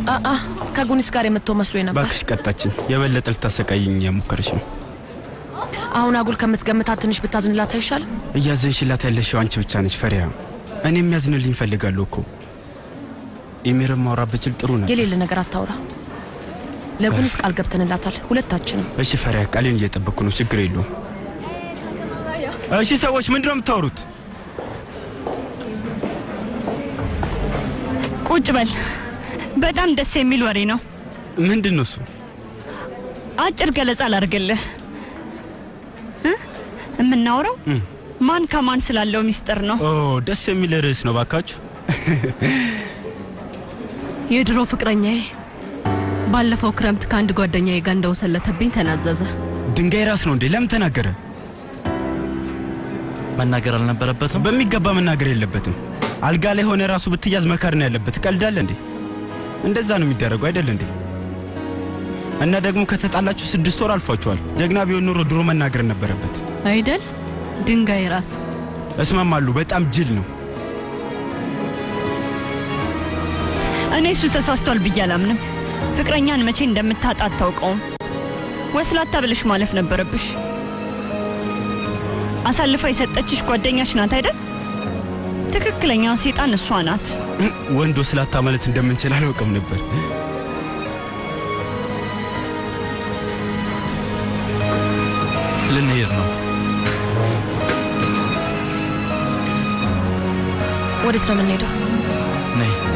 አአ ከጉኒስ ጋር የምትተው መስሎኝ ነበር። ባክሽ ቀጣችን። የበለጠ ልታሰቃይኝ እያሞከረች ነው። አሁን አጉል ከምትገምታት ትንሽ ብታዝንላት አይሻልም? እያዘንሽላት ያለሽው አንቺ ብቻ ነች ፈሪያ። እኔ የሚያዝንልኝ ፈልጋለሁ እኮ ኢሚርን ማውራት ብችል ጥሩ ነበር። የሌለ ነገር አታውራ። ለጉኒስ ቃል ገብተንላታል ሁለታችንም። እሺ ፈሪያ፣ ቃሌን እየጠበቅኩ ነው። ችግር የለውም። እሺ ሰዎች ምንድን ነው የምታወሩት? ቁጭ በል። በጣም ደስ የሚል ወሬ ነው። ምንድን ነው እሱ? አጭር ገለጻ ላድርግልህ እ? የምናወራው ማን ከማን ስላለው ሚስጥር ነው። ኦ ደስ የሚል ርዕስ ነው ባካችሁ። የድሮ ፍቅረኛዬ ባለፈው ክረምት ከአንድ ጓደኛዬ ጋር እንደወሰለተብኝ ተናዘዘ። ድንጋይ ራስ ነው እንዴ? ለምን ተናገረ? መናገር አልነበረበትም። በሚገባ መናገር የለበትም። አልጋ ላይ ሆነ ራሱ ብትያዝ መካር ነው ያለበት። ቀልዳለ እንዴ? እንደዛ ነው የሚደረገው አይደል እንዴ? እና ደግሞ ከተጣላችሁ ስድስት ወር አልፏችኋል። ጀግና ቢሆን ኖሮ ድሮ መናገር ነበረበት አይደል? ድንጋይ ራስ እስማማለሁ። በጣም ጅል ነው። እኔ እሱ ተሳስቷል ብዬ አላምንም። ፍቅረኛን መቼ እንደምታጣ አታውቀውም። ወስላታ ብለሽ ማለፍ ነበረብሽ። አሳልፋ የሰጠችሽ ጓደኛሽ ናት አይደል? ትክክለኛው ሴጣን እሷ ናት። እም፣ ወንድ ወስላታ ማለት እንደምንችል አላውቅም ነበር። ልንሄድ ነው። ወዴት ነው የምንሄደው? ነይ